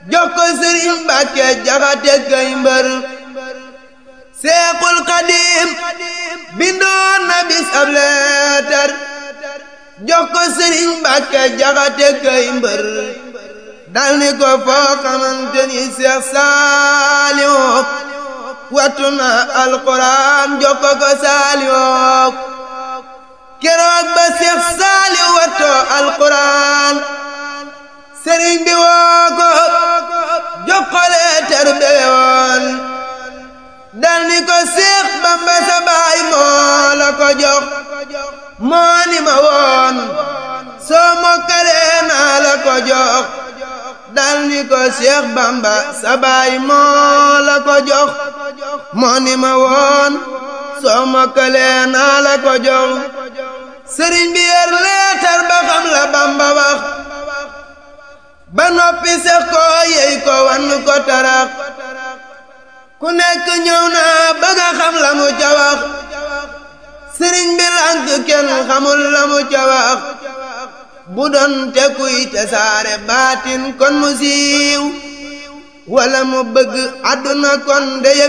jox ko sëriñ Mbàkke jaxate kay mbër seexul xadim bindoon na bis ab leetar jox ko sëriñ Mbàkke jaxate kay mbër dal ni ko foo xamante ni Seex Saaliw wattu na alxuraan jox ko ko Saaliw keroog ba Seex Saaliw wattoo alxuraan sëriñ bi woo ko jox ko leetar bee woon dal ni ko Seex Bamba sa baay moo la ko jox moo ni ma woon soo mokkalee naa la ko jox dal ni ko Seex Bamba sa baay moo la ko jox moo ni ma woon soo mokkalee naa la ko jox sëriñ bi yer leetar ba xam la Bamba wax ba noppi sax ko yey ko wan ko tarax ku nekk ñëw na bëgg a xam la mu ca wax sëriñ bi lànk kenn xamul la mu ca wax bu doon te kuy te saare baatin kon mu siiw wala mu bëgg àdduna kon de